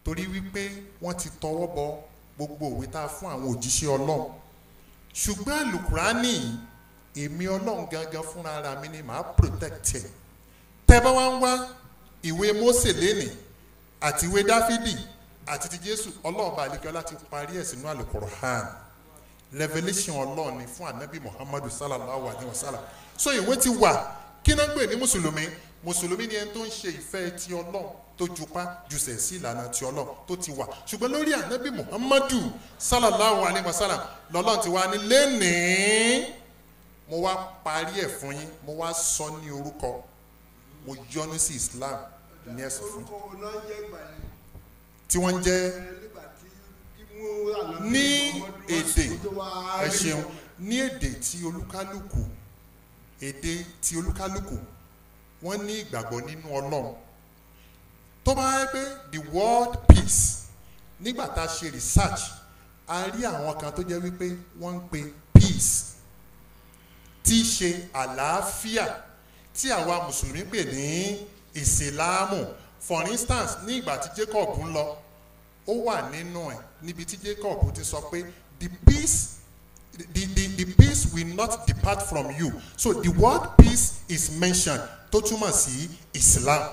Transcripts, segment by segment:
torí wípé wọ́n ti tọwọ́ bọ gbogbo òwe tá a fún àwọn òjíṣẹ́ ọlọ́run ṣùgbọ́n àlùkùránì èmi ọlọ́run gangan fúnra ara mi ni màá protect ẹ̀ tẹ́ bá wá ń wá ìwé Mósè lénìí àti ìwé Dáfídì àti ti Jésù ọlọ́run bá àlekẹ́ láti parí ẹ̀ sínú àlùkùránì revelation ọlọ́run ni fún anabi Muhammadu sallallahu alayhi wa sallam so ìwé ti wà kí náà ń pè ní mùsùlùmí mùsùlùmí ni ẹni tó ń ṣe ìfẹ́ ti ọlọ́run tó jupá jùsẹ̀ sí ìlànà ti ọlọ́run tó ti wà ṣùgbọ́n lórí ànábì muhammadu sallallahu alayhi wa sallam lọ́lọ́run ti wá ní lẹ́nìí mo wá parí ẹ̀ fún yín mo wá sọ ní orúkọ mo yọ́nú sí islam ní ẹ̀sìn fún orúkọ wo náà jẹ́ ìgbà yẹn tí wọ́n ń jẹ́ ẹ nígbà tí kí mú ànábì ní Muhammadu wá èdè sí tó wá ẹ rí ṣeun ní èdè tí olúkálùkù èdè tí olúkálùkù wọ́n ní ìgbàgbọ́ nínú ọlọ́run tó bá yẹ pé the word peace nígbà tá a ṣe research a rí àwọn kan tó jẹ́ wípé wọ́n ń pe peace tí í ṣe àlàáfíà tí àwa mùsùlùmí pè ní ìsìláàmù for instance ní ìgbà tí Jacob ń lọ ó wà nínú ẹ̀ níbi tí Jacob ti sọ pé the peace the, the, the peace will not depart from you so the word peace is mentioned tó túmọ̀ sí Islam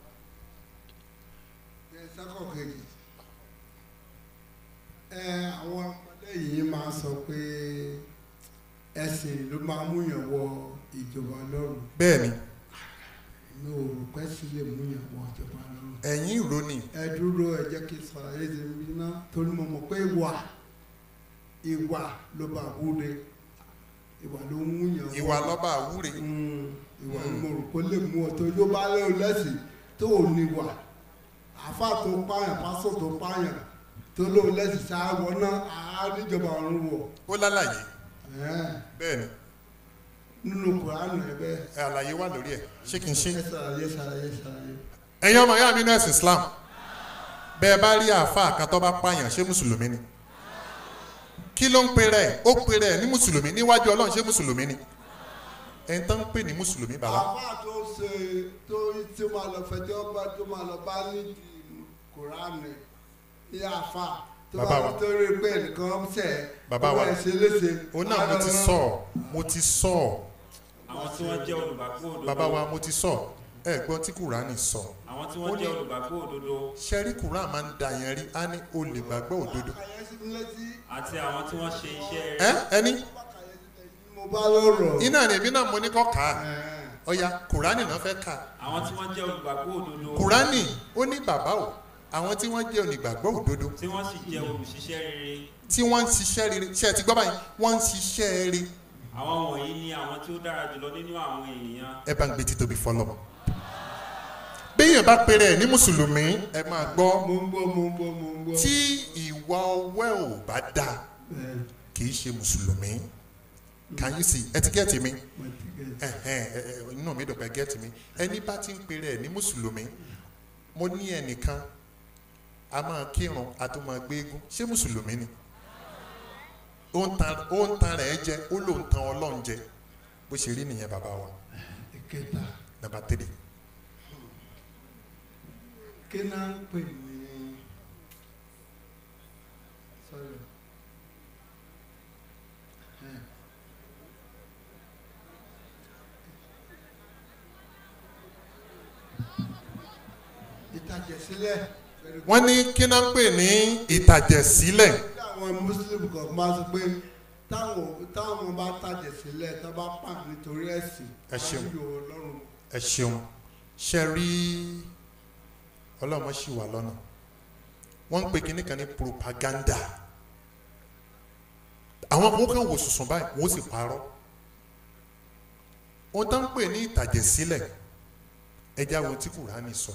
ẹ sákọ̀ kejì ẹ àwọn ọmọdé yìí máa sọ pé ẹ̀sìn ló máa múyàn wọ ìjọba lọ́rùn bẹ́ẹ̀ ni mi ò rò pé sí lè múyàn wọ ìjọba lọ́rùn ẹ̀yin ìrònì ẹ dúró ẹ jẹ́ kí sàlàyé ti mi ná torí mo mọ̀ pé ìwà ìwà ló bá wúre ìwà ló ń múyàn wọ ìwà lọ́ba àwúre Mm, ìwà ni mo rò pé lè mú ọ tó yóò bá lé o lẹ́sìn tó ò ní wà àáfà tó pààyàn pásọ tó pààyàn tó lóun lẹ́sìn ṣááwọ náà àá níjọba ọ̀run wọ̀ ó lálàyé Ẹ̀hẹ́n, bẹ́ẹ̀ ni nínú kùránù ẹ bẹ́ẹ̀ ẹ àlàyé wà lórí ẹ̀ ṣé kí n ṣe ẹ ṣàlàyé ṣàlàyé ṣàlàyé. ẹ̀yin ọmọ ìyá mi ní ẹ̀sìn Islam bẹ́ẹ̀ bá rí àáfàá kan tó bá pààyàn ṣé mùsùlùmí ni kí ló ń pe rẹ̀ ó pe rẹ̀ ní mùsùlùmí níwájú Ọlọ́run ṣé mùsùlùmí ni ẹni tó ń pè ní mùsùlùmí bàbá àáfà tó ṣe tó tí ó máa lọ fẹjọ́ bá tó máa lọ bá nídìí kùránù ní àáfà tó Bàbá bá wa. wọn tó rí pé nìkan ṣẹ̀ Bàbá wa. ó bẹ̀ ṣe léṣe. ó náà mo ti sọ ọ́, mo ti sọ ọ́. àwọn tí wọ́n jẹ́ olùgbàgbọ́ òdodo bàbá wa mo ti sọ ẹ gbọ́n tí kùránì sọ àwọn tí wọ́n jẹ́ olùgbàgbọ́ òdodo ṣẹ́rí kùránì máa ń da yẹn rí á ní olè gbàgbọ́ òdodo Kàyéfì létí àti àwọn tí wọ́n ṣe iṣẹ́ ẹ rere ẹni mo bá lọ́rọ̀. iná ni èmi náà mo ní kọ́ kà á Ẹ̀hẹ́n. ọ̀ya kùránì náà fẹ́ kà á àwọn tí wọ́n jẹ́ olùgbàgbọ́ òdodo kùránì ó ní bàbá o àwọn tí wọ́n jẹ́ onígbàgbọ́ òdodo tí wọ́n sì jẹ́ olùṣiṣẹ́ rere tí wọ́n ń ṣiṣẹ́ rere ṣe ti gbọ́ báyìí wọ́n ń ṣiṣẹ́ rere àwọn wọ̀nyí ni àwọn tí ó dára jùlọ nínú àwọn ènìyàn ẹ bá ń gbé títóbi fọlọ́ béèyàn bá pèrè ẹ̀ ní mùsùlùmí ẹ máa gbọ́ mo ń gbọ́ mo ń gbọ́ mo ń gbọ́. tí ìwà ọwẹ́ ò bá dáa Bẹ́ẹ̀, kì í ṣe mùsùlùmí can you see ẹ ti gẹ́ẹ̀tì mi mo ti gẹ̀. ẹ̀hẹ́n, ẹ- ẹ- inú mi dùn pé gẹ́ẹ̀tì mi ẹni bá ti ń pèrè ẹ̀ ní mùsùlùmí mo ní ẹnìkan a máa kírun a tó máa gbé eégún ṣé mùsùlùmí ni ó ń tan ó ń tan rẹ̀ jẹ ó ló ń tan ọlọ́run jẹ bó ṣe rí nìyẹn bàbá wa ìkẹta nàbà tẹ́lẹ̀ kí náà ń pè ní sorry. Ẹ̀hẹ́n. ìtàjẹ̀sílẹ̀ wọ́n ní kí náà ń pè ní ìtàjẹ̀sílẹ̀ tí àwọn muslim kan máa sọ pé táwọn táwọn bá tàjẹ̀ sílẹ̀ tó bá pa nítorí ẹ̀sìn Ẹ ṣeun. wọ́n yóò lọ́rùn ẹ ṣeun ṣe rí ọlọ́mọ ṣì wà lọ́nà wọ́n ń pè kínní kan ní propaganda àwọn kan kan wò sùsùn báyìí wọ́n sì parọ́ ohun tó ń pè ní ìtàjẹ̀sílẹ̀ ẹja wo tí kùránì sọ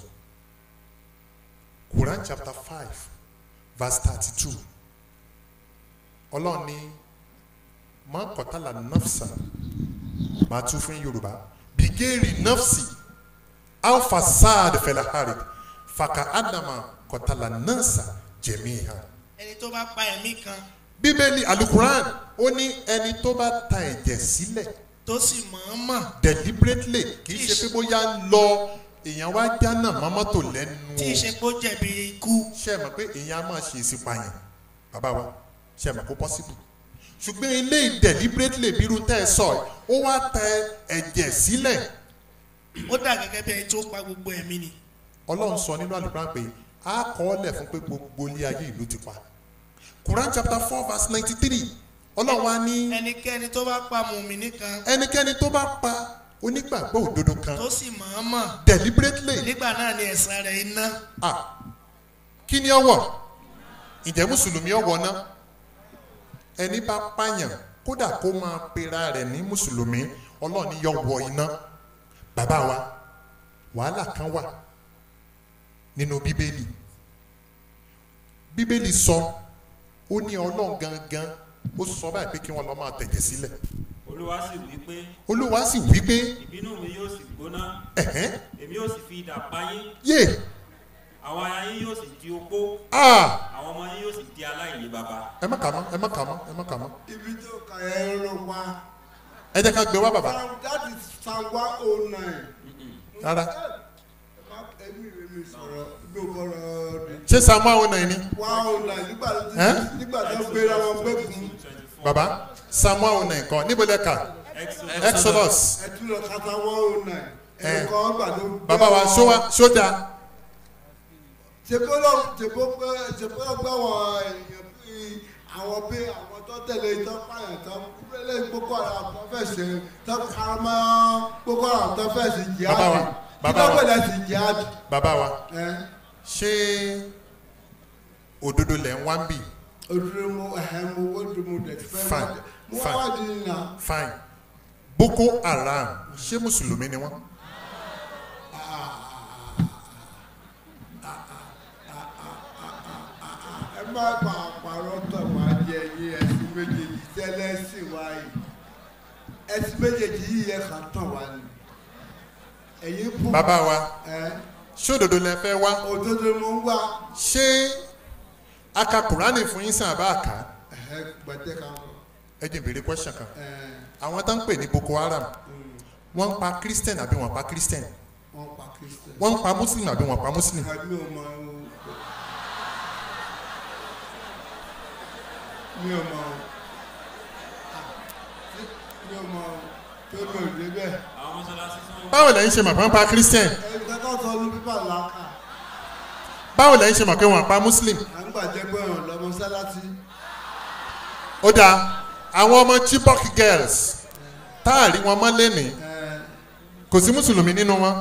Quran chapter five verse thirty two ọlọ́run ní máa kọ́tàlá nafsa máa tún fún yorùbá bigeri nafsi aw fasad fẹlẹ harid faka adama kọtala nasa jẹmiha. ẹni tó bá pa ẹ̀mí kan bíbélì alukuran ó ní ẹni tó bá ta ẹ̀jẹ̀ sílẹ̀ tó sì mọ̀ọ́mọ̀ deliberately kì í ṣe pé bóyá ń lọ èèyàn wá jánà mọ́ mọ́tò lẹ́nu tí o ìṣepò jẹ̀bi ikú ṣe mọ̀ pé èèyàn á máa ṣe ìsìpààyàn bàbá wa ṣe mọ̀ kó possible ṣùgbọ́n ilé deliberately bírú tẹ́ ẹ sọ ẹ̀, ó wá tẹ ẹ̀jẹ̀ sílẹ̀ ó dà gẹ́gẹ́ bí ẹni tó pa gbogbo ẹ̀mí ni ọlọ́run sọ nínú àlùkò pé a kọ́ ọ lẹ̀ fún pé gbogbo ilé ayé ìlú ti pa Quran chapter four verse ninety three ọlọ́run wa ní ẹnikẹ́ni tó bá pa mùmíní kan ẹnikẹ́ni tó bá pa onígbàgbọ́ òdodo kan tó sì mọ̀ọ́mọ̀ deliberately nígbà náà ni ẹ̀san rẹ̀ iná ah kí ni ọwọ́ ǹjẹ́ mùsùlùmí ọwọ́ náà ẹni bá pààyàn kódà kó máa pera rẹ̀ ní mùsùlùmí ọlọ́ọ̀ni yọ wọ iná bàbá wa wàhálà kan wà nínú bíbélì bíbélì sọ ó ní ọlọ́run gangan ó sọ báyìí pé kí wọ́n lọ́ọ́ máa tẹ̀jẹ̀ sílẹ̀ olúwa sì wí pé olúwa sì wí pé ìbínú mi yóò sì gbóná ẹ̀hẹ́n èmi yóò sì fi idà pa yín yé àwọn aya yín yóò sì di opó ah àwọn ọmọ yín yóò sì di aláìní baba ẹ má kà mọ́ ẹ má kà mọ́ ẹ má kà mọ́ ibi tó kà ẹ́ ló wá. ẹ jẹ́ ká gbé wá bàbá Psalm- that is psalm one oh nine. rárá ẹ̀mí rẹ̀ mi sọ̀rọ̀ gbókòrò rẹ̀. ṣé samu àwọn náà ni one oh nine nígbà tó Ẹ́? nígbà tó gbéra wọn gbẹ́kun bàbá samu àwọn náà nǹkan níbo lẹ kà Exodus exodus ẹtú lọ kata one oh nine. Ẹ́. ẹ̀kọ́ ọgbà tó gbéra bàbá wa wọn. sówa sódà ṣèbó lọ ṣèbó pé ṣèbó lọ gbà wọn èèyàn bí àwọn bí àwọn tó tẹ̀lé tó pààyàn tó lé gbogbo àwọn tó fẹ́ ṣe tó karamọ́ gbogbo àwọn tó fẹ́ ṣe jihad. Bàbá wa, bàbá wa. kí ló gbọ́dọ̀ ṣe jihad. bàbá wa ẹ̀ ṣé òdodo lẹ̀ ń wá ń bì òdúró mu ẹ̀hẹ́ mu ó dùn mu dẹ̀ fẹ́ Fine, mo fine. wá di nà. fine boko haram ṣé mùsùlùmí ni wọ́n ẹ má pa àpàrọ̀ tọ̀ wá jẹ yín ẹ̀sìn méjèèjì tẹ́lẹ̀ sí wa yìí ẹ̀sìn méjèèjì yìí yẹ kàn tàn wá ni ẹ̀yin bú bàbá wa ẹ̀ ṣé òdodo lẹ fẹ́ wá òdodo mo ń wá ṣé aka kùránì fún yín sàn àbá àká ẹ̀ gbẹ̀tẹ̀ kan kọ ẹ jẹ́ ìbéèrè question kan ẹ̀ àwọn tó ń pè ní boko haram wọ́n ń pa christian àbí wọ́n pa christian wọ́n pa kristian wọ́n ń pa muslim àbí wọ́n pa muslim mi ò mọ mi ò mọ mi ò mọ tó mi ò débẹ̀ àwọn mọ́sálásí tí wọ́n báwo lẹ́yìn ṣe mọ̀ pé wọ́n pa christian ẹ̀ kẹ́kọ̀ọ́ sọ ní pípà làákà. báwo lẹ́yìn ṣe mọ̀ pé wọ́n pa muslim à ń gbàjẹ́ pé ọ̀rọ̀ lọ́mọ sálátì ó dáa àwọn ọmọ chibok girls táàrí wọn mọ́ lẹ́nìí kò sí mùsùlùmí nínú wọn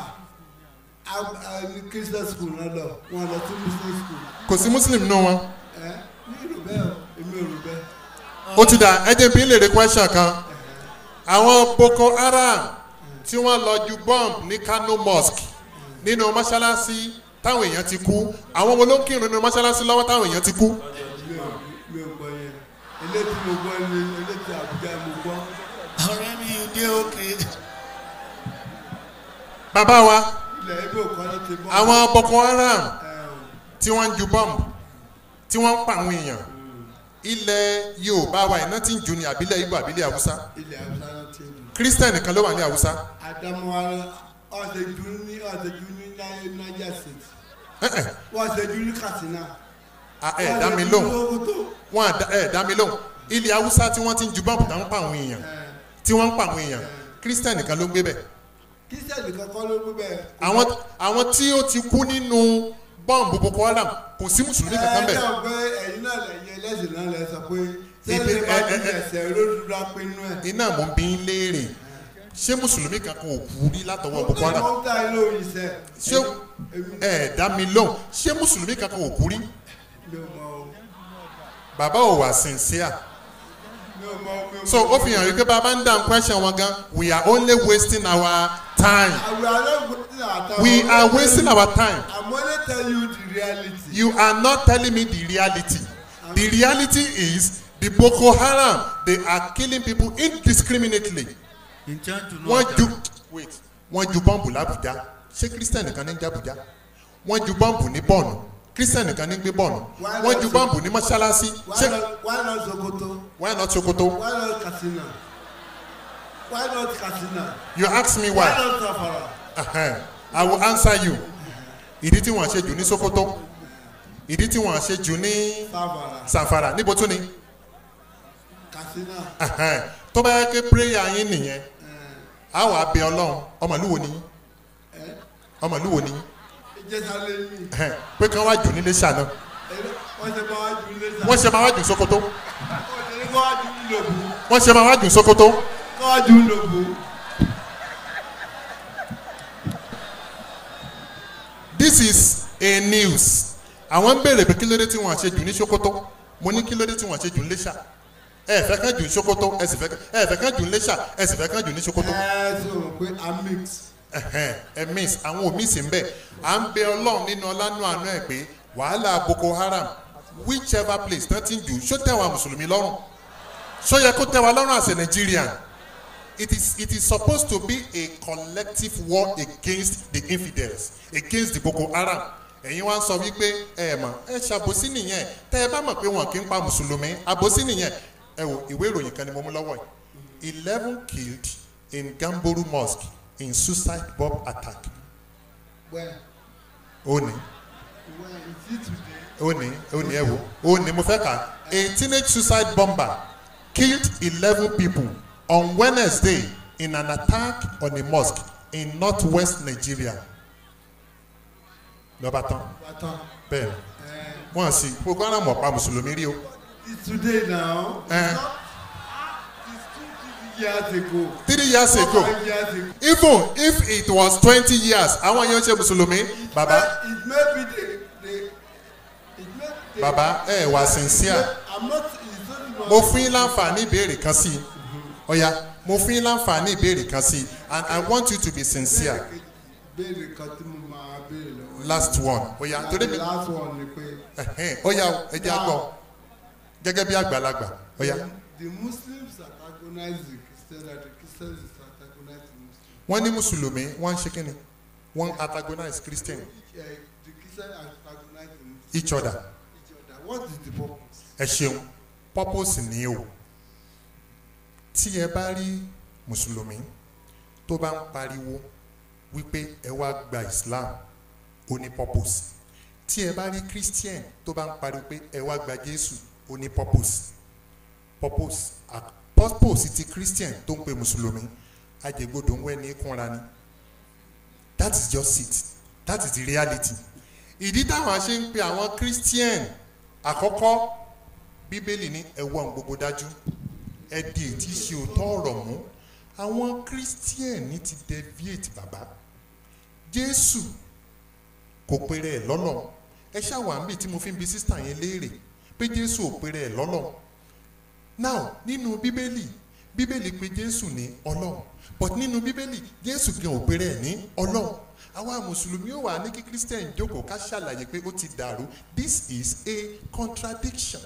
ní christian school náà lọ wọn lọ sí muslim school kò sí muslim nínú wọn ẹ ní ìlú bẹ́ẹ̀ o èmi ò rò bẹ́ẹ̀ ó ti dà ẹ jẹ́ bí lè rí question kan àwọn boko haram tí wọ́n lọ ju bomb ní kano mosque nínú mọ́ṣáláṣí táwọn èèyàn ti kú àwọn wo ló ń kírun nínú mọ́ṣáláṣí lọ́wọ́ táwọn èèyàn ti kú mi ò mi ò gbọ́ yẹn eléyìí mo gbọ́ ni eléyìí àbújá mo gbọ́ ọ̀rẹ́ mi ò dé òkè bàbá wa ilẹ̀ ibi òkọ́ ló ti bọ́ àwọn boko haram ẹ̀ tí wọ́n ń ju bomb tí wọ́n ń pa àwọn èèyàn ilẹ̀ yorùbá wa iná tí ń ju ní àbílẹ̀ ibo àbílẹ̀ haúsá ilẹ̀ haúsá náà ti lù christian nìkan ló wà ní haúsá àdámọ́ ọ̀sẹ̀jú ní ọ̀sẹ̀jú ní niger state Eh, eh, ọ̀sẹ̀jú ní katsina ah, ẹ dá mi lóhùn wọn à dá- ẹ dá mi lóhùn ilẹ̀ haúsá tí wọ́n ti ń ju bomb tó ń pa àwọn èèyàn tí wọ́n ń pa àwọn èèyàn christian nìkan ló ń gbé bẹ̀ christian nìkan kọ́ ló gbé bẹ́ẹ̀ àwọn àwọn tí ó ti kú nínú bọ́ǹbù boko haram kò sí mùsùlùmí kankan ẹ bẹ̀ náà pé ẹ̀yin náà lẹ́yìn ẹlẹ́sìn náà lẹ sọ pé Ibi- sẹ́lẹ̀ bá ẹ- ti ẹ- ẹ- ẹsẹ̀ olódùdú apinnu ẹ̀. iná mò ń bí ń léèrè ṣé mùsùlùmí kankan ò kú rí látọwọ́ boko haram ó ta ilé òyìn sẹ́. ṣé ẹ dá mi lóhùn ṣé mùsùlùmí kankan ò kú rí mi ò mọ o bàbá ò wà sincere mi ò mọ mi ò mọ. so ó fi hàn wípé bàbá ń dáhùn question wọn gan we are only wasting our time àwọn aláwọ̀ ní àtàwọn. we are wasting our time I'm only tell you the reality. you are not telling me the reality the reality is the boko haram they are killing people indiscriminately wọ́n ju wait wọ́n ju bọ́ǹbù làbújá ṣé christian nìkan ní ń jàbújá wọ́n ju bọ́ǹbù ní bọ́ọ̀nù christian nìkan ní ń gbé bọ́ọ̀nù wọ́n ju bọ́ǹbù ní mọ́ṣáláṣí why ṣé not why not sokoto why not sokoto why not katsina why not katsina you ask me why why not safara uh-huh. i will answer you ìdí tí wọ́n ṣe jù ní sokoto ìdí tí wọ́n ṣe jù ní sábàrà sanfara níbo tún ni katsina Ẹhẹ́n. tó bá yẹ kí prayer yín nìyẹn a wà bẹ ọlọ́run ọmọ ìlú wo ni yín ọmọ ìlú wo ni yín ìjẹsàlẹ̀ mi Ẹhẹ́n. pé kí wọ́n wá jù nílé ṣáná wọ́n ṣe máa wá ju ilé sá wọ́n ṣe máa wá jù sokoto wọ́n ṣe ní kó wá ju ìlòbù wọ́n ṣe máa wá jù sokoto kó wá ju ìlòbù this is a news àwọn ń béèrè pé kí ló dé tí wọ́n ṣe jù ní sokoto mo ní kí ló dé tí wọ́n ṣe jù ní lẹ́ṣà ẹ fẹ́ kán jù ní sokoto ẹ sì fẹ́ ẹ fẹ́ kán jù ní lẹ́ṣà ẹ sì fẹ́ kán jù ní sokoto ẹ ṣe rò pé a mix ẹhẹn ẹ miss àwọn ò miss nbẹ à ń bẹ ọlọrun nínú ọlánú àánú ẹ pé wàhálà boko haram whichever place náà ti ń jù ṣó tẹ wa mùsùlùmí lọrùn ṣó yẹ kó tẹ wa lọrùn as a nigerian it is it is supposed to be a collective war against the infidels against the boko haram ẹ̀yin wá ń sọ wípé ẹ mọ̀ ẹ ṣàbòsí nìyẹn tẹ́ ẹ bá mọ̀ pé wọn kì í pa mùsùlùmí àbòsí nìyẹn ẹ wò ìwé ìròyìn kan ni mo mú lọ́wọ́ yìí eleven killed in gamboru mosque in suicide bomb attack wẹ́ẹ̀ ó ní wẹ́ẹ̀ ìdí today ó ní ó ní ẹ wò ó ní mo fẹ́ kà a teenage suicide bomber killed eleven people on wednesday in an attack on a mosque in northwest nigeria lọ́ba tán bàtàn bẹ́ẹ̀ ẹ wọ́n sì gbogbo ara mọ̀ pa mùsùlùmí rí o it's today now Eh. it's two three years ago three years ago five years ago even if it was twenty years àwọn èèyàn ṣe mùsùlùmí bàbá it may be the the it may the bàbá ẹ wà sincere. i'm not it's not mo fún yín láǹfààní ìbéèrè kan sí i ọ̀ya mo fún yín láǹfààní ìbéèrè kan sí i and i want you to be sincere béèrè kan tí mo máa béèrè lọ́wọ́ last one ọ̀ya torí mi the last one ni pé ẹ̀hẹ́n, ọ̀ya o, ẹ jẹ́ àgbọ̀ gẹ́gẹ́ bí àgbàlagbà ọ̀ya the, the muslims antagonize the christians and the christians antagonize the muslims wọ́n ní mùsùlùmí wọ́n ń ṣe kí ni wọ́n antagonize christian uh, the christians antagonize the muslims each other each other what is the purpose. ẹ ṣeun purpose ni o tí ẹ bá rí mùsùlùmí tó bá ń pariwo wípé ẹ wá gba islam ó ní purpose tí ẹ bá rí christian tó bá ń pariwo pé ẹ wá gba jésù ó ní purpose purpose a- purpose ti christian tó ń pe mùsùlùmí ajẹgbọdọ ń wẹ ní kúnra ni that is just it that is the reality ìdí táwọn ṣe ń pe àwọn christian àkọ́kọ́ bíbélì ní ẹ̀wọ̀n gbogbo dájú ẹ̀dì tí ṣe òótọ́ ọ̀rọ̀ mú àwọn christian ní ti deviate bàbá jésù kò pèrè ẹ̀ lọ́lọ́ ẹ ṣàwọn àmì tí mo fi ń bi sísítà yẹn léèrè pé jésù ò pèrè ẹ̀ lọ́lọ́ now nínú bíbélì bíbélì pé jésù ní ọlọ́run but nínú bíbélì jésù gan ò pèrè ẹ̀ ní ọlọ́run àwa mùsùlùmí ò wà ní kí christian jókòó ká ṣàlàyé pé ó ti dàrú this is a contradiction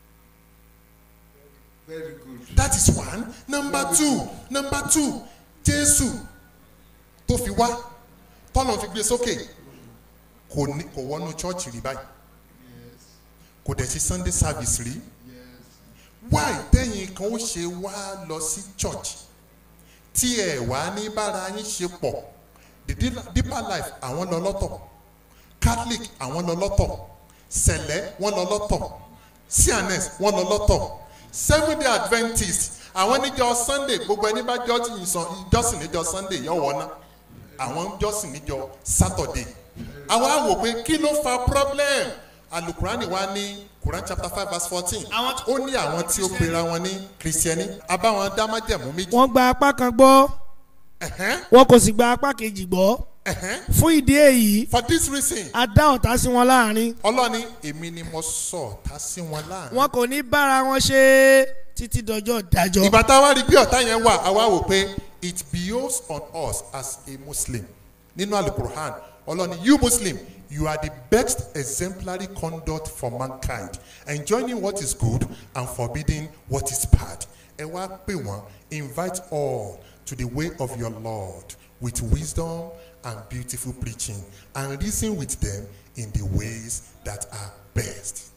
very good. that is one number two number two jésù tó fi wá tọ́lọ̀ fi gbé sókè kò ní kò wọnú chọ́ọ̀chì rí báyìí yes kò dẹ̀ ṣe sunday service rí yes why tẹ́yìn kan ó ṣe wá lọ sí church tí ẹ̀ wá ní bára yín ṣe pọ̀ the Deep- deeper life àwọn lọ lọ́tọ̀ catholic àwọn lọ lọ́tọ̀ sẹ̀lẹ̀ wọ́n lọ lọ́tọ̀ cns wọ́n lọ lọ́tọ̀ seven day adventist àwọn níjọ sunday gbogbo ẹni bá jọ́sìn sàn- jọ́sìn níjọ sunday yọ̀ wọ́n ná àwọn ń jọ́sìn níjọ saturday àwọn á wò pé kí ló fa problem alukurani wa ní quran chapter five verse fourteen Àwọn tí- ó ní àwọn tí ó pera wọn ní kristiani abáwọn dámájẹ̀mú méjì wọ́n gba apá kan gbọ́ ẹ̀hẹ́n, wọn kò sì gba apá kejì gbọ́ ẹ̀hẹ́n. fún ìdí èyí for this reason a dá ọ̀tá sí wọn láàrin ọlọ́ni èmi ni mo sọ ọ̀tá sí wọn láàrin. wọn kò ní bára wọn ṣe títí dọjọ́ ìdájọ́ ìgbà tá a wá rí bí ọ̀tá yẹn wà a wá wò pé it behoves on us as a muslim nínú alukur'an ọlọ́ni you muslim you are the best exemplary conduct for mankind enjoining what is good and forbidding what is bad ẹ wá pè wọ́n invite all to the way of your lord with wisdom and beautiful preaching and reason with them in the ways that are best.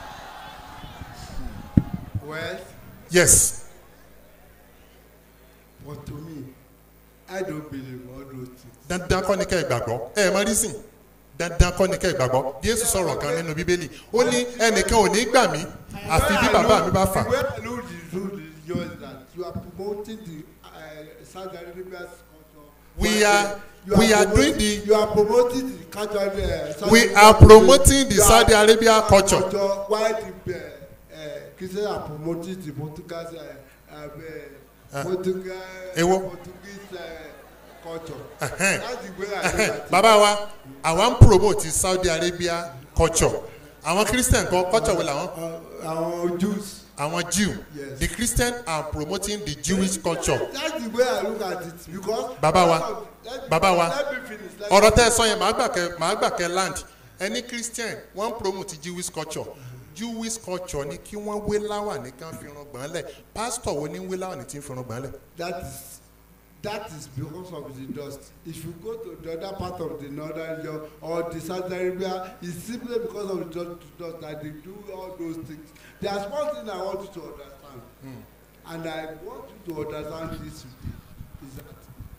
well yes but to me i don't believe all those things. dandan kọ́ ni kẹ́ ẹ gbàgbọ́ ẹ ẹ mọ rísìn dandan kọ́ ni kẹ́ ẹ gbàgbọ́ jésù sọ̀rọ̀ kan nínú bíbélì ó ní ẹnìkan ò ní gbà mí àfi bí bàbá mi bá fà the way i know the truth is just that you are promoting the uh, saudi arabia's culture. We are- You we are promoting- doing the- you are promoting the culture. Uh, Saudi we Arabia are promoting the You are- saudi arabia culture while the uh, uh, christians are promoting the portuguese uh, uh, Ah. portuguese Èwo? portuguese uh, culture. Ẹhẹ́n. that's the way i look at it. bàbá wa àwa ń promote saudi arabia culture àwọn christian kan culture wo làwọn Uh, our jews. àwọn jew Yes. the christian are promoting the jewish culture that's the way i look at it because. Bàbá wa, Let me- bàbá wa, let me finish, let me ọ̀rọ̀ tẹ́ ẹ sọ yẹn màá gbà kẹ́ màá gbà kẹ́ land ẹni christian wọ́n ń promote jewish culture jewish culture ni kí wọ́n wé láwà ní kán fi irun gbọ́n lẹ̀ pastor wo ni ń wé láwà ní tí ń fi irun gbọ́n lẹ̀ that is that is because of the dust if you go to the other part of the northern region or the saudi arabia it's simply because of the dust, dust that they do all those things there is one thing i want you to understand mm. and i want you to understand this is that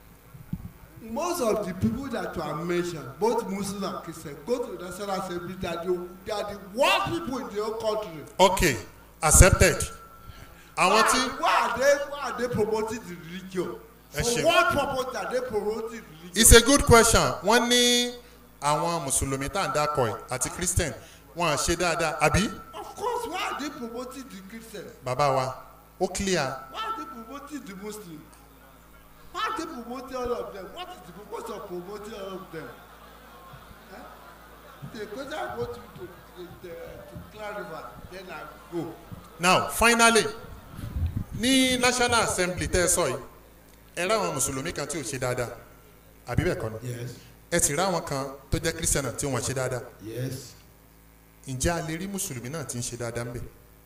most of the people that you have mentioned both muslims and christians go to the national assembly that they they are the worst people in the whole country. okay accepted àwọn tí why, why are they why are they promoting the religion Ẹ for ṣeun. what purpose are they promoting religion. it's a good question wọ́n ní àwọn mùsùlùmí tá à ń dákọ̀ ẹ̀ àti christian wọ́n á ṣe dáadáa àbí of course why are they promoting the christian bàbá wa ó clear why are they promoting the muslim why are they promoting all of them what is the purpose of promoting all of them eh? the question i want you to to to, to clarify then i go. now finally ní national assembly tẹ́ ẹ sọ yìí ẹ ráwọn mùsùlùmí kan tí ò ṣe dáadáa àbí bẹ́ẹ̀ kọ́ ni yes ẹ sì ráwọn kan tó jẹ́ christian náà tí wọ́n ṣe dáadáa yes ǹjẹ́ a lè rí mùsùlùmí náà tí ń ṣe dáadáa ń bẹ̀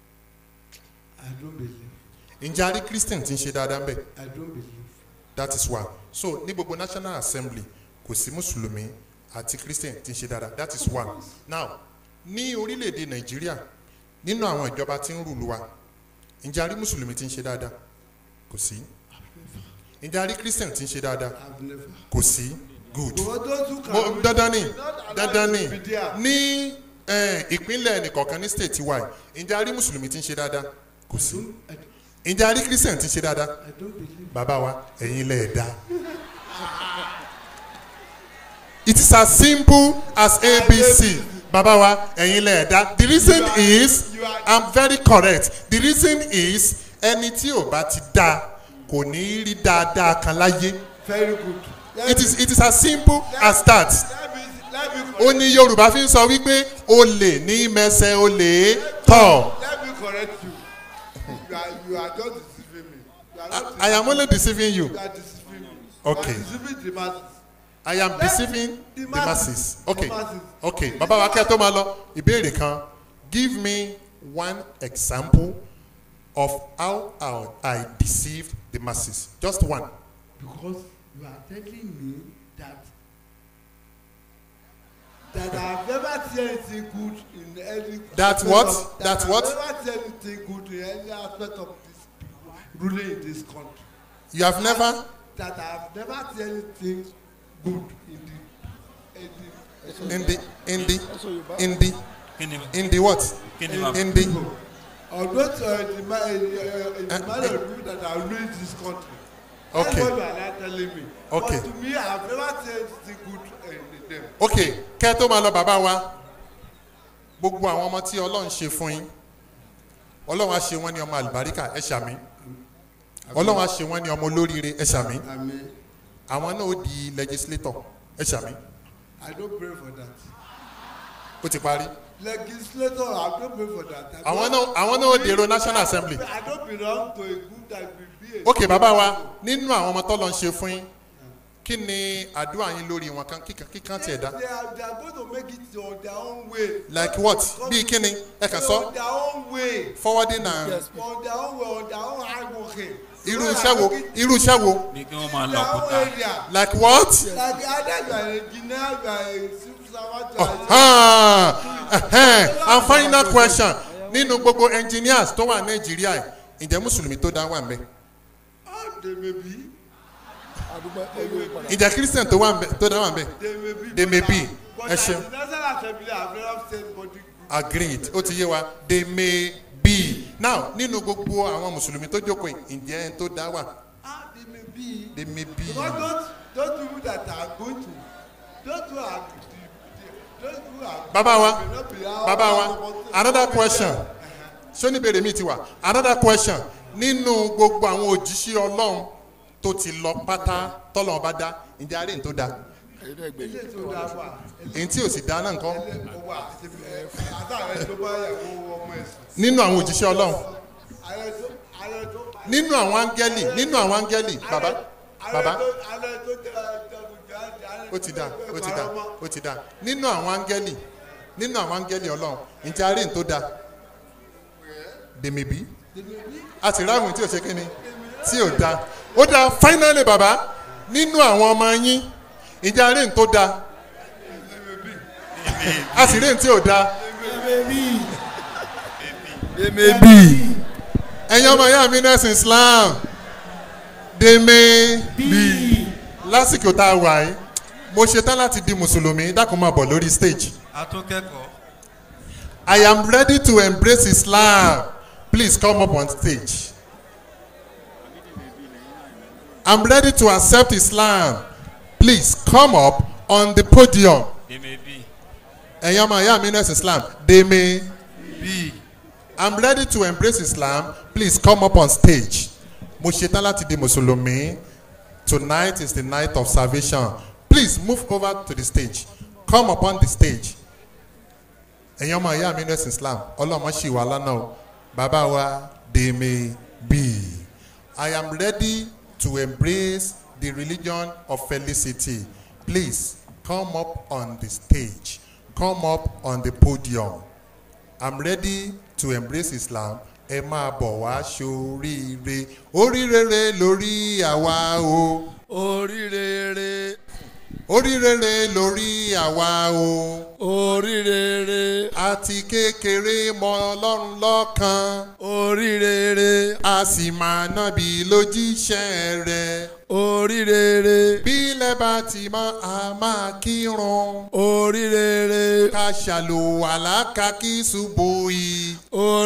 i don't believe ǹjẹ́ a rí christian tí ń ṣe dáadáa ń bẹ̀ i don't believe that is why so ní gbogbo national assembly kò sí mùsùlùmí àti christian tí ń ṣe dáadáa that is why now ní orílẹ̀-èdè nàìjíríà nínú àwọn ìjọba tí ń rúlu wa ǹjẹ́ a rí mùsùlùmí tí ń ṣe dáadáa kò sí ǹjẹ́ a rí christian tí ń ṣe dáadáa i've never. kò sí good but those who mo can dandan ni not allow dandan you ni to be there. ní eh, ìpínlẹ̀ nìkọ̀ọ̀kan ní state wa yìí ǹjẹ́ a rí mùsùlùmí tí ń ṣe dáadáa kò sí I don't- ǹjẹ́ a rí christian tí ń ṣe dáadáa I don't believe. bàbá wa ẹ̀yin lẹ̀ dá. it is as simple as abc bàbá wa ẹ̀yin lẹ̀ dá the reason You are- is you are- i'm very correct the reason is ẹni tí ò bá ti dá kò ní í rí dáadáa kan láyé Very good. Let it me- is it is as simple as that Let me let me ó correct, ní yorùbá fi ń sọ wípé olè ní mẹsẹ̀ olè tọ̀ let me correct you. You are you are just deceiving me. You are not i am only deceiving you You are deceiving me. Okay. You are deceiving the masses. i am deceiving the the masses. masses okay The masses. okay bàbá wa kẹ́ tó máa lọ ìbéèrè kan give me one example of how I, I deceived the masses just one Because you are telling me that that I have never seen anything good in any. That aspect what? Of, That I what? have never seen anything good in any aspect of this people ruling in this country. you have never that I have never seen anything good in the in the in the in the in the kí ni in the what kí ni bàbá in the although uh, the man uh, uh, Eh, the man of people that are ruling this country. Okay. that's what you are now telling me. Okay. but to me I have never seen anything good uh, in them. okay kẹ́ tó máa lọ bàbá wa gbogbo àwọn ọmọ tí ọlọ́run ṣe fún yín ọlọ́run á ṣe wọ́n ní ọmọ àlùbáríkà ẹ ṣàmì ọlọ́run á ṣe wọ́n ní ọmọ olóríire ẹ ṣàmì Amen. àwọn náà ó di legislator ẹ ṣàmì I don't pray for that. ó ti parí legislator I don't pray for that. I àwọn don't- náà àwọn náà ó dèrò national assembly I don't belong to a group that will be a. ok bàbá wa nínú àwọn ọmọ tọ́lọ́ ń ṣe fún yín kí ni àdúrà yín lórí wọn kan kíkan kíkan tiẹ̀ dá They are, they are going to make it on their own way. like what bíi kí ni ẹ kàn sọ On their own way. forwarding and on their own way on their own hard working. irú iṣẹ́ wo irú iṣẹ́ wo ní kí wọ́n máa lọ their own kúta area. like what like either you are an engineer you are a civil servant you are a. Ah, ẹhẹ́n. and final question nínú gbogbo engineers tó wà nàìjíríà yìí ǹjẹ́ mùsùlùmí tó dá wà ń bẹ all they may be àdúgbò ẹgbẹ́ padà. ìjà christian tó wà ń bẹ tó dá wà ń bẹ they may be They may but, be. uh, but Ẹ as ṣeun. the national assembly i have never seen body group. agreed ó ti yé wa they may be now nínú gbogbo àwọn mùsùlùmí tó jókòó yìí ǹjẹ́ ẹni tó dá wà ah they may be. they may be because those those people that are going to those who are the the those who are. bàbá wa may not be our- bàbá wa our- another question ṣé oníbèrè mi ti wà another question nínú gbogbo àwọn òjíṣẹ́ ọlọ́run tó ti lọ pátá tọ́lọ́run bá dá ǹjẹ́ àárẹ̀ tó dá ẹ̀yin náà gbé ilé tó dáa wà èyí tí ò sì dá náà nǹkan ilé tó wà àtàwọn tó bá yàgò ọmọ ẹ̀sìn. nínú àwọn òjíṣẹ́ ọlọ́run ààrẹ tó ààrẹ tó. nínú àwọn áńgẹ́lì nínú àwọn áńgẹ́lì bàbá bàbá ààrẹ tó jagun jáde. ó ti dá ó ti dá ó ti dá nínú àwọn áńgẹ́lì nínú àwọn áńgẹ́lì ọlọ́run ǹjẹ́ àárẹ̀ tó dá dèmíbí a sì ráhùn tí ò ṣe kíni tí ò dá ó dá finally bàbá nínú àwọn ọmọ yín ǹjẹ́ àárẹ̀ tó dá a sì rí tí ò dá emebi ẹ̀yin ọmọ ìyá mi nẹ́sìn islam dèmíbí lásìkò tá a wà yìí mo ṣetán láti di mùsùlùmí dákun máa bọ̀ lórí stage. atúnkẹ́kọ̀ọ́ I am ready to embrace Islam. Please come up on stage. I'm ready to accept Islam. Please come up on the podium. dèmébì Ẹ̀yin ọmọ ìyá mi nurse Islam. They may. bíi I'm ready to embrace Islam. Please come up on stage. Mo ṣetán láti di Mùsùlùmí. Tonight is the night of salvation. Please move over to the stage. Come upon the stage. Ẹ̀yin ọmọ ìyá mi nurse Islam. Ọlọ́mọ ṣì wà lánàá o. Bàbá wa they may be. I am ready to embrace the religion of felicity. Please come up on the stage. Come up on the podium. I'm ready to embrace Islam. Ẹ máa bọ̀ wá ṣoríire. Oríire lórí àwa o. oríire Oríire lórí àwa o. oríire Àti kékeré mọ Ọlọ́run lọ́kan. oríire A sì máa nábì lójíṣẹ́ rẹ̀. oríire Bílẹ̀ bá ti mọ́ a máa kírun. oríire Ká ṣàlùwàlá ká kí ṣubú yìí.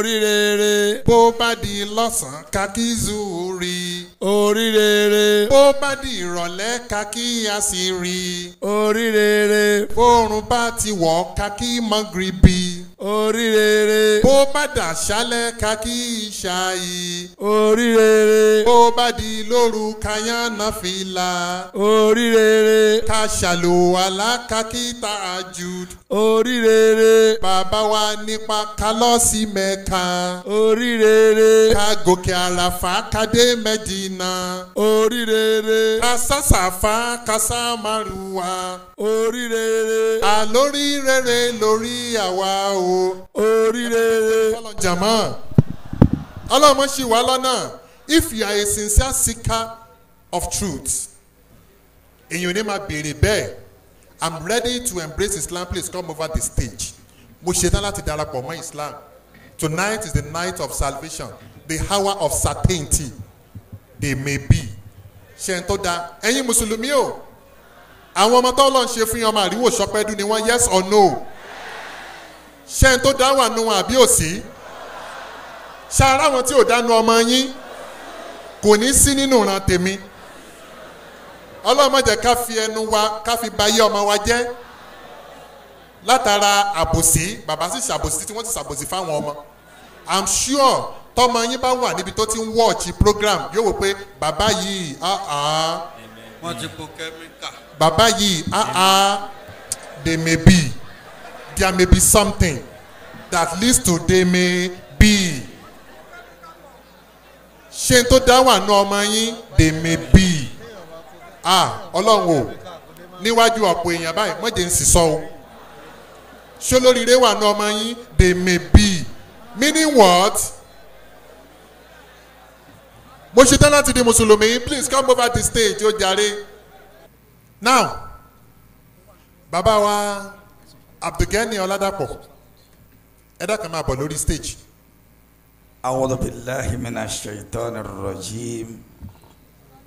oríire Bó bá di lọ́sàn-án ká kí zúrí. oríire bó bá di ìrọ̀lẹ́ ká kí a sì rí i oríire bóorun bá ti wọ̀ ká kí mọ́gìrìbì oríire bó bá dà ṣálẹ̀ ká kí ìṣàyí oríire bó bá di lóru ká yànnà fìlà oríire ká ṣàlùwàlá ká kí tààjùd oríire bàbá wa nípa ká lọ sí mẹ́ka oríire ká gòkè àràfà ká dé mẹ́dínà oríire ká sàṣàfà ká sàmárùwà. oríire àlórí rere lórí àwa o. oríire Follow jama ọlọ́mọ ṣì wá lọ́nà if you are a sincere seeker of truth èyàn ní máa béèrè bẹ́ẹ̀ i'm ready to embrace islam please come over the stage mo ṣetán láti darapọ̀ mọ́ islam tonight is the night of salvation the hour of certainty they may be ṣe ń tó da ẹ̀yin mùsùlùmí o àwọn ọmọ tó lọ́n ṣe fún yín ọmọ àríwò sọpẹ́dù ni wọ́n yes or no ṣé n tó dá wà nù wọn àbí òsì ṣáárá wọn tí ò dánu ọmọ yín kò ní sí nínú ìran tèmi ọlọ́mọdé ká fi ẹnu wa ká fi ba yé ọmọ wa jẹ́ látara àbòsí bàbá sì ṣàbòsí tí wọ́n ti ṣàbòsí fáwọn ọmọ i'm sure tọmọ yín bá wà níbi tó ti ń wọ́ọ̀chì program yóò wò pé bàbá yìí ah ah wọ́n ti po kẹ́míkà. bàbá yìí ah ah they may be there may be something that leads to they may be ṣé n tó dá wà nù ọmọ yín they may be ah ọlọ́run o níwájú ọ̀pọ̀ èèyàn báyìí mọ̀jẹ̀ ń sì sọ o ṣé olóríire wà nù ọmọ yín they may be meaning what mo ṣe tán láti di mùsùlùmí please come over the stage ó jàre now bàbá wa abdulgani ọládàpọ̀ ẹ dákun máa bọ̀ lórí stage. أعوذ بالله من الشيطان الرجيم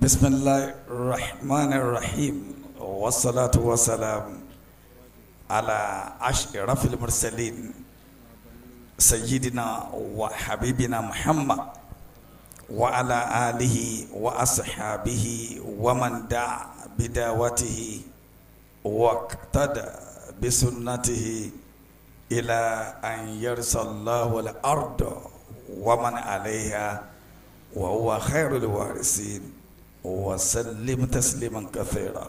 بسم الله الرحمن الرحيم والصلاة والسلام على أشرف المرسلين سيدنا وحبيبنا محمد وعلى آله وأصحابه ومن دعا بدعوته واقتدى بسنته إلى أن يرث الله الأرض ومن عليها وهو خير الوارثين وسلم تسليما كثيرا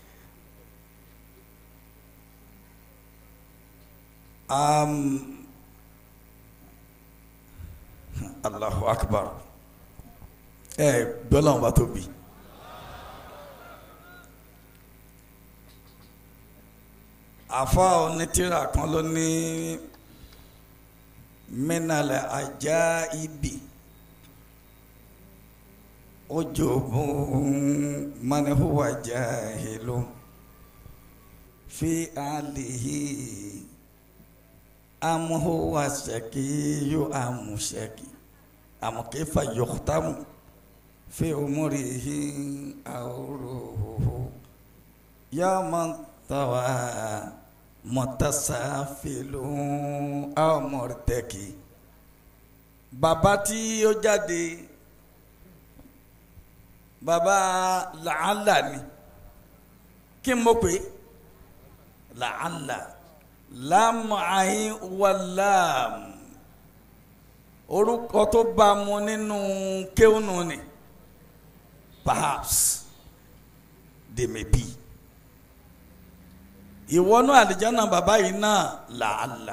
أم الله أكبر ẹ gbọ́dọ̀ bá tóbi afa onítìrà kan ló ní mínàlẹ̀ ajá ibi ojúbùn manihuwa jahilu fi alihi amuhuwa shakiyu amushaki amukifa yukhtamu في أمره أوره يا من طوى متسافل أو مرتكي bàbá tí ó jáde bàbá làálà ni kí n mọ̀ pé làálà láàmú àyín wà láàmú orúkọ tó bá mu nínú kéwùnù ni perhaps they may be ìwọ́nú àlìjáná bàbá yìí náà làálà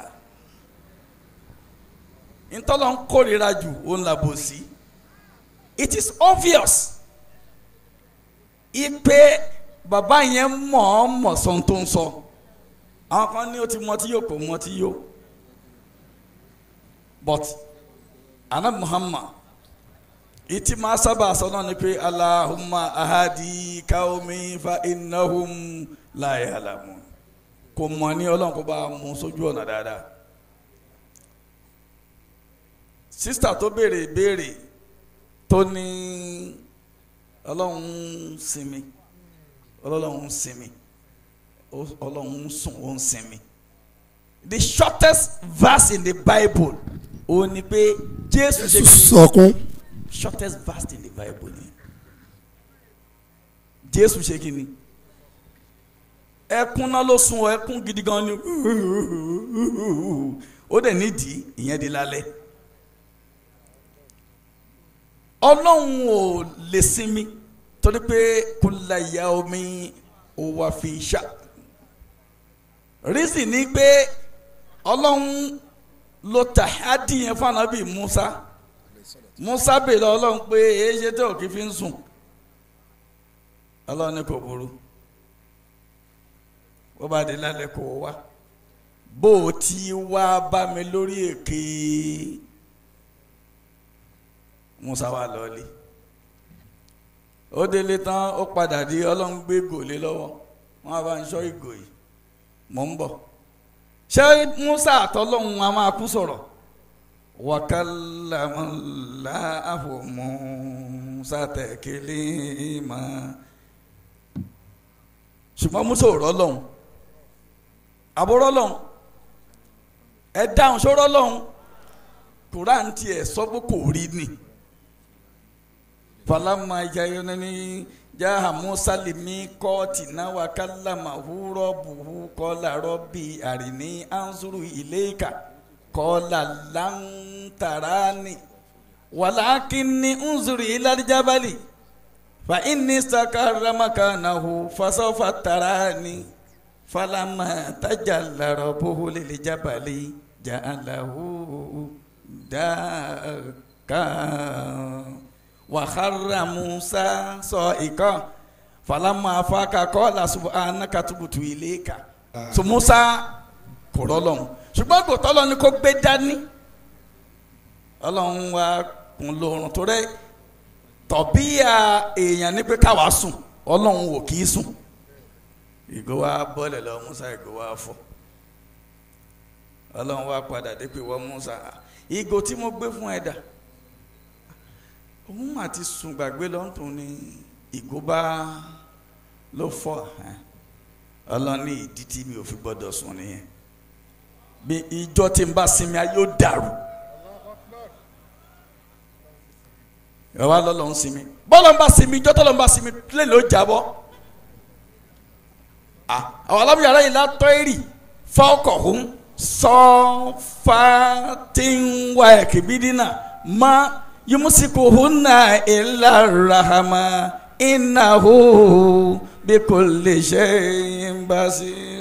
ntọ́lọ́ ń kórira jù òun làbò sí it is obvious ipe bàbá yẹn mọ̀ ọ́ mọ̀ sọ́n tó ń sọ àwọn kan ní o ti mọ tí yóò kò mọ tí yóò but anabi muhammad iti maa sábà sọ náà ni pé alahuma ahadi kaomi fa innahum la ya'lamun kò mọ̀ ní ọlọ́run kó bá mú sójú ọ̀nà dáadáa sísítà tó béèrè ìbéèrè tó ní ọlọ́run sinmi ọlọ́run sinmi ọlọ́run sùn ó ń sinmi the shortest verse in the bible ó ní pé jésù ṣe kí sọkún shortest verse in the bible ni jésù ṣe kí ni ẹkún náà ló sun ọ ẹkún gidi gan ni ó dẹ̀ nídìí ìyẹn di lálẹ́ ọlọ́run ò lè sinmi torí pé kulla yaumi huwa fi sha reason ni pé ọlọ́run ló tàhádì yẹn fún anabi musa musa bèrè ọlọ́run pé èyí ṣe tó kí fi ń sùn ọlọ́run ní kò burú bó bá dé lálẹ́ kó wá bó o ti wá bá mi lórí èké musa wà lọ́ọ́lì ó délé tán ó padà di ọlọ́run gbé gòlé lọ́wọ́ wọn bá ń sọ ìgò yìí mò ń bọ̀ ṣé musa àtọ́lọ́hún a máa kú sọ̀rọ̀ wakalamala musa taklima ṣùgbọ́n musa ò rọ́lọ́hún àbúrọ́lọ́hún ẹ dáhùn sọ́rọ́lọ́hún kuran tiẹ̀ sọ pé kò rí ni falama jayonani jaha musa limi kọ́ọ̀tì náà wà kálàmà húrọ́ buhu kọ́lá rọ́bì àrìní ansuru ìlẹ́ka kọ́lá lantarani wàlákìnní nzuri ìlàjàbálì fa inni sakara makanahu fasofa tarani falama tajalla rabbuhu lilijabali ja'alahu daka wàhálà musa sọ ìkan falama afaka kọ́lá subhanaka tubutu ilayka so musa kò rọlọ́hún ṣùgbọ́n kò tọ́lọ́ ni kò gbé dání ọlọ́run wa kún lóorun tó rẹ tọ̀bíyà èèyàn ní pé káwa sùn ọlọ́run wò kì í sùn ìgò wa bọ́lẹ̀ lọ musa ìgò wa fọ́ ọlọ́run wa padà dé pé wọ́n musa ìgò tí mo gbé fún ẹ dà òun mà ti sùn gbàgbé lọ́ntún ní ìgò bá ló fọ́ ẹ̀ ọlọ́ni ìdí tí mi ò fi gbọ́dọ̀ sùn nìyẹn bí ìjọ tí n bá sinmi ayé ó dàrú ẹ wá lọ́lọ́ ń sinmi bọ́lá ń bá sinmi ìjọ tọ́lọ́ ń bá sinmi lè ló jábọ́ àwọn alábìyàrá yìí látọ́ èrì fọ́ọ̀kọ̀ hún sọ́fàtìwá ẹ̀kìbídínà má yumusiku hunna illa rahama innahu bikulli shay'in basir.